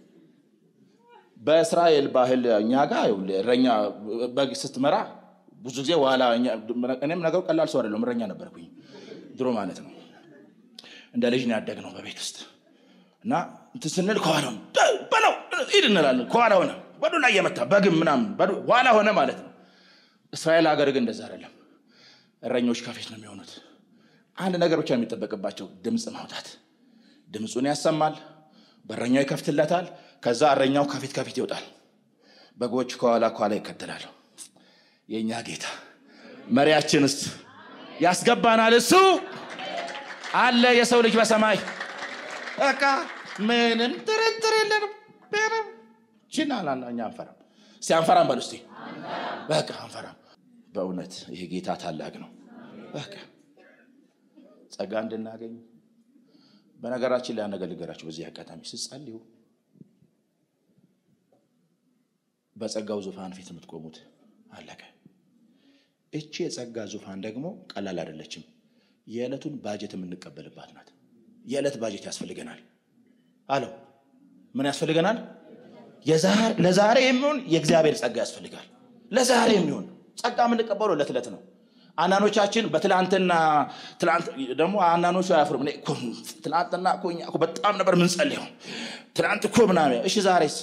በእስራኤል ባህል እኛ ጋር እረኛ በግ ስትመራ ብዙ ጊዜ ዋላ እኔም ነገሩ ቀላል ሰው አይደለም። እረኛ ነበርኩኝ ድሮ ማለት ነው። እንደ ልጅ ነው ያደግነው በቤት ውስጥ እና እንትን ስንል ከኋላ በለው ሂድ እንላለን። ከኋላ ሆነ በዱ ላይ የመታ በግም ምናምን ኋላ ሆነ ማለት ነው። እስራኤል ሀገር ግን እንደዛ አይደለም። እረኞች ከፊት ነው የሚሆኑት። አንድ ነገር ብቻ የሚጠበቅባቸው ድምፅ ማውጣት። ድምፁን ያሰማል፣ በረኛው ይከፍትለታል። ከዛ እረኛው ከፊት ከፊት ይወጣል፣ በጎች ከኋላ ከኋላ ይከተላሉ። የእኛ ጌታ መሪያችንስ ያስገባናል። እሱ አለ የሰው ልጅ በሰማይ በቃ ምንም ጥርጥር የለንም። ችናላ እኛ አንፈራም። እስቲ አንፈራም በሉ እስቲ በቃ አንፈራም። በእውነት ይሄ ጌታ ታላቅ ነው። በቃ ጸጋ እንድናገኝ በነገራችን ላይ አነገልገራችሁ በዚህ አጋጣሚ ስትጸልዩ በጸጋው ዙፋን ፊት የምትቆሙት አለቀ። እቺ የጸጋ ዙፋን ደግሞ ቀላል አይደለችም። የዕለቱን ባጀት የምንቀበልባት ናት። የዕለት ባጀት ያስፈልገናል አለው። ምን ያስፈልገናል? ለዛሬ የሚሆን የእግዚአብሔር ጸጋ ያስፈልጋል። ለዛሬ የሚሆን ጸጋ የምንቀበለው ዕለት ዕለት ነው። አንዳንዶቻችን በትላንትና ደግሞ አንዳንዶቹ አያፍሩም። ትላንትና እኮ እኛ እኮ በጣም ነበር ምንጸልየው ትላንት እኮ ምናምን። እሺ ዛሬስ?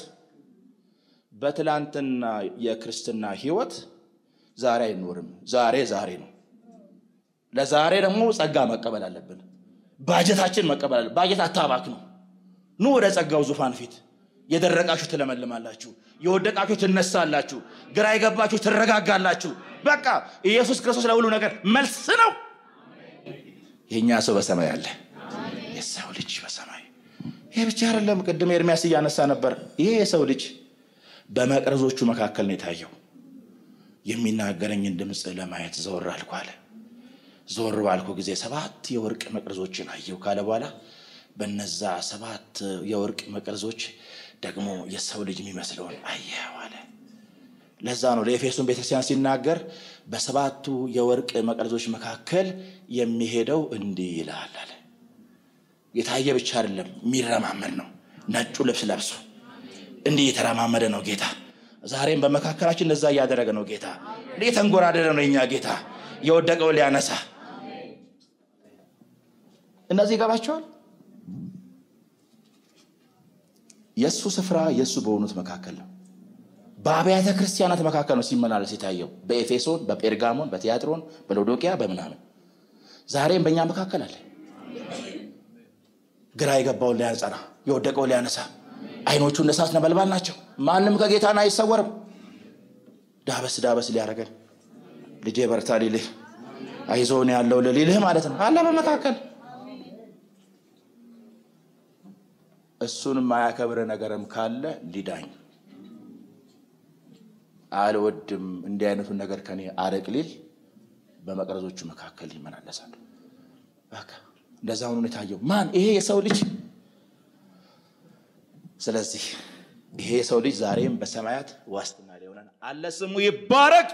በትላንትና የክርስትና ህይወት ዛሬ አይኖርም። ዛሬ ዛሬ ነው። ለዛሬ ደግሞ ጸጋ መቀበል አለብን። ባጀታችን መቀበል አለብን። ባጀት አታባክ ነው። ኑ ወደ ጸጋው ዙፋን ፊት የደረቃችሁ ትለመልማላችሁ፣ የወደቃችሁ ትነሳላችሁ፣ ግራ የገባችሁ ትረጋጋላችሁ። በቃ ኢየሱስ ክርስቶስ ለሁሉ ነገር መልስ ነው። የእኛ ሰው በሰማይ አለ፣ የሰው ልጅ በሰማይ ይሄ ብቻ አይደለም። ቅድም ኤርሚያስ እያነሳ ነበር። ይሄ የሰው ልጅ በመቅረዞቹ መካከል ነው የታየው። የሚናገረኝን ድምፅ ለማየት ዘወር አልኩ አለ። ዘወር ባልኩ ጊዜ ሰባት የወርቅ መቅረዞችን አየሁ ካለ በኋላ በነዛ ሰባት የወርቅ መቅረዞች ደግሞ የሰው ልጅ የሚመስለውን አየሁ አለ። ለዛ ነው ለኤፌሶን ቤተክርስቲያን ሲናገር በሰባቱ የወርቅ መቅረዞች መካከል የሚሄደው እንዲህ ይላል አለ። የታየ ብቻ አይደለም፣ የሚረማመድ ነው። ነጩ ልብስ ለብሶ እንዲህ የተረማመደ ነው ጌታ። ዛሬም በመካከላችን እንደዛ እያደረገ ነው ጌታ። እንዲህ የተንጎራደደ ነው የኛ ጌታ፣ የወደቀው ሊያነሳ። እነዚህ ይገባቸዋል። የእሱ ስፍራ የእሱ በሆኑት መካከል ነው። በአብያተ ክርስቲያናት መካከል ነው ሲመላለስ የታየው። በኤፌሶን፣ በጴርጋሞን፣ በቲያጥሮን፣ በሎዶቅያ በምናምን ዛሬም በእኛ መካከል አለ። ግራ የገባውን ሊያንጸና የወደቀውን ሊያነሳ አይኖቹ እንደ እሳት ነበልባል ናቸው። ማንም ከጌታን አይሰወርም። ዳበስ ዳበስ ሊያደርገን ልጄ በርታ ሊልህ አይዞን ያለው ሊልህ ማለት ነው አለ በመካከል እሱን የማያከብር ነገርም ካለ ሊዳኝ አልወድም እንዲህ አይነቱን ነገር ከኔ አረቅ ሊል በመቅረዞቹ መካከል ይመላለሳል። በቃ እንደዛ ሆኖ የታየው ማን? ይሄ የሰው ልጅ። ስለዚህ ይሄ የሰው ልጅ ዛሬም በሰማያት ዋስትና ሊሆነን አለ። ስሙ ይባረክ።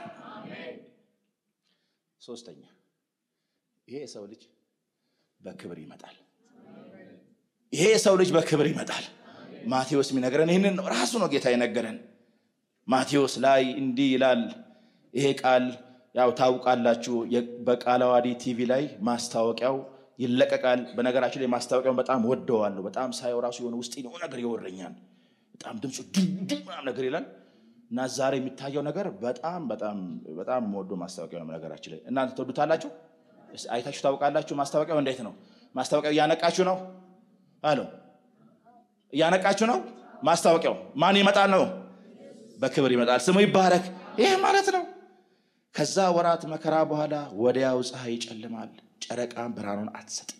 ሶስተኛ ይሄ የሰው ልጅ በክብር ይመጣል። ይሄ የሰው ልጅ በክብር ይመጣል። ማቴዎስ የሚነግረን ይህንን ነው። ራሱ ነው ጌታ የነገረን። ማቴዎስ ላይ እንዲህ ይላል። ይሄ ቃል ያው ታውቃላችሁ። በቃለ ዓዋዲ ቲቪ ላይ ማስታወቂያው ይለቀቃል። በነገራችን ላይ ማስታወቂያውን በጣም ወደዋለሁ። በጣም ሳየው ራሱ የሆነ ውስጥ ነው ነገር ይወረኛል። በጣም ድምፁ ድምዱ ምናምን ነገር ይላል እና ዛሬ የሚታየው ነገር በጣም በጣም በጣም የምወደው ማስታወቂያ ነው። ነገራችን ላይ እናንተ ትወዱታላችሁ። አይታችሁ ታውቃላችሁ። ማስታወቂያው እንዴት ነው? ማስታወቂያው እያነቃችሁ ነው አለው። እያነቃችሁ ነው። ማስታወቂያው ማን ይመጣል ነው? በክብር ይመጣል። ስሙ ይባረክ። ይህ ማለት ነው። ከዛ ወራት መከራ በኋላ ወዲያው ፀሐይ ይጨልማል፣ ጨረቃም ብርሃኑን አትሰጥም፣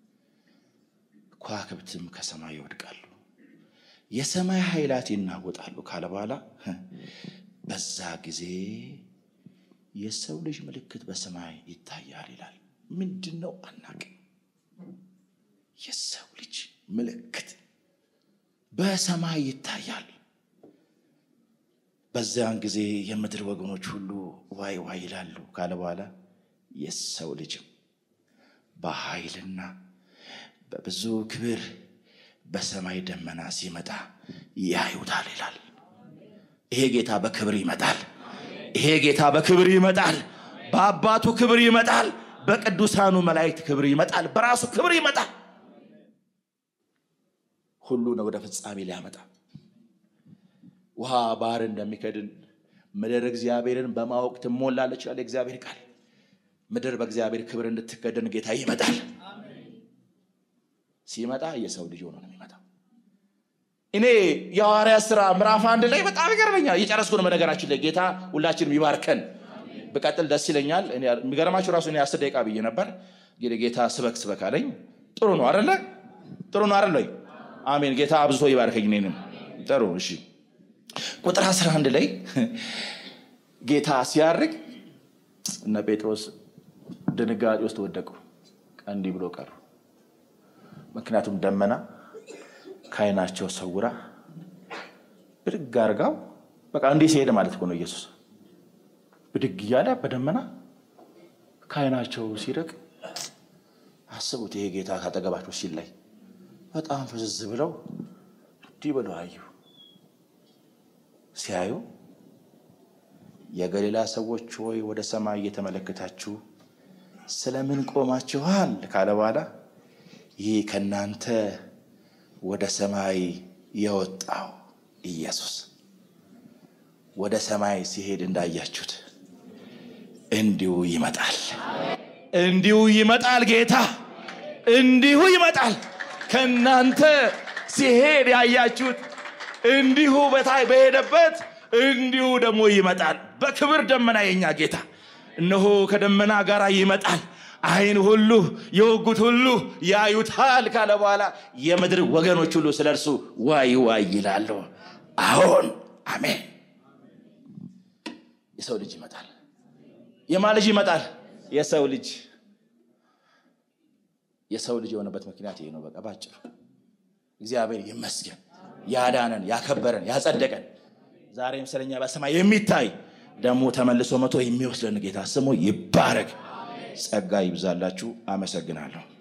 ከዋክብትም ከሰማይ ይወድቃሉ፣ የሰማይ ኃይላት ይናወጣሉ ካለ በኋላ በዛ ጊዜ የሰው ልጅ ምልክት በሰማይ ይታያል ይላል። ምንድን ነው አናቅም። የሰው ልጅ ምልክት በሰማይ ይታያል። በዚያን ጊዜ የምድር ወገኖች ሁሉ ዋይ ዋይ ይላሉ ካለ በኋላ የሰው ልጅም በኃይልና በብዙ ክብር በሰማይ ደመና ሲመጣ ያዩታል ይላል። ይሄ ጌታ በክብር ይመጣል። ይሄ ጌታ በክብር ይመጣል። በአባቱ ክብር ይመጣል። በቅዱሳኑ መላእክት ክብር ይመጣል። በራሱ ክብር ይመጣል። ሁሉን ወደ ፍጻሜ ሊያመጣ ውሃ ባህር እንደሚከድን ምድር እግዚአብሔርን በማወቅ ትሞላለች ይላል የእግዚአብሔር ቃል። ምድር በእግዚአብሔር ክብር እንድትከደን ጌታ ይመጣል። ሲመጣ የሰው ልጅ ሆኖ ነው የሚመጣው። እኔ የሐዋርያት ሥራ ምዕራፍ አንድ ላይ በጣም ይገርመኛል። እየጨረስኩ ነው። በነገራችን ላይ ጌታ ሁላችንም ይባርከን። ብቀጥል ደስ ይለኛል። የሚገርማችሁ ራሱ እኔ አስር ደቂቃ ብዬ ነበር። እንግዲህ ጌታ ስበክ ስበክ አለኝ። ጥሩ ነው አደለ? ጥሩ ነው አደለ? አሜን። ጌታ አብዝቶ ይባርከኝ እኔንም። ጥሩ እሺ። ቁጥር 11 ላይ ጌታ ሲያርግ እነ ጴጥሮስ ድንጋጤ ውስጥ ወደቁ፣ እንዲህ ብሎ ቀሩ። ምክንያቱም ደመና ከዓይናቸው ሰውራ ብድግ አርጋው በቃ እንዲህ ሲሄድ ማለት እኮ ነው ኢየሱስ ብድግ እያለ በደመና ከዓይናቸው ሲርቅ አስቡት። ይሄ ጌታ ካጠገባቸው ሲላይ በጣም ፍዝዝ ብለው እንዲህ ብለው አዩ። ሲያዩ የገሊላ ሰዎች ሆይ ወደ ሰማይ እየተመለከታችሁ ስለምን ቆማችኋል? ካለ በኋላ ይህ ከእናንተ ወደ ሰማይ የወጣው ኢየሱስ ወደ ሰማይ ሲሄድ እንዳያችሁት እንዲሁ ይመጣል። እንዲሁ ይመጣል። ጌታ እንዲሁ ይመጣል። ከእናንተ ሲሄድ ያያችሁት እንዲሁ በታይ በሄደበት እንዲሁ ደግሞ ይመጣል። በክብር ደመና የኛ ጌታ እነሆ ከደመና ጋር ይመጣል። ዓይን ሁሉ የወጉት ሁሉ ያዩታል ካለ በኋላ የምድር ወገኖች ሁሉ ስለ እርሱ ዋይ ዋይ ይላሉ። አሁን አሜን። የሰው ልጅ ይመጣል። የማ ልጅ ይመጣል? የሰው ልጅ የሰው ልጅ የሆነበት ምክንያት ይሄ ነው። በቃ ባጭሩ እግዚአብሔር ይመስገን ያዳነን፣ ያከበረን፣ ያጸደቀን ዛሬም ስለኛ በሰማይ የሚታይ ደግሞ ተመልሶ መቶ የሚወስደን ጌታ ስሙ ይባረክ። ጸጋ ይብዛላችሁ። አመሰግናለሁ።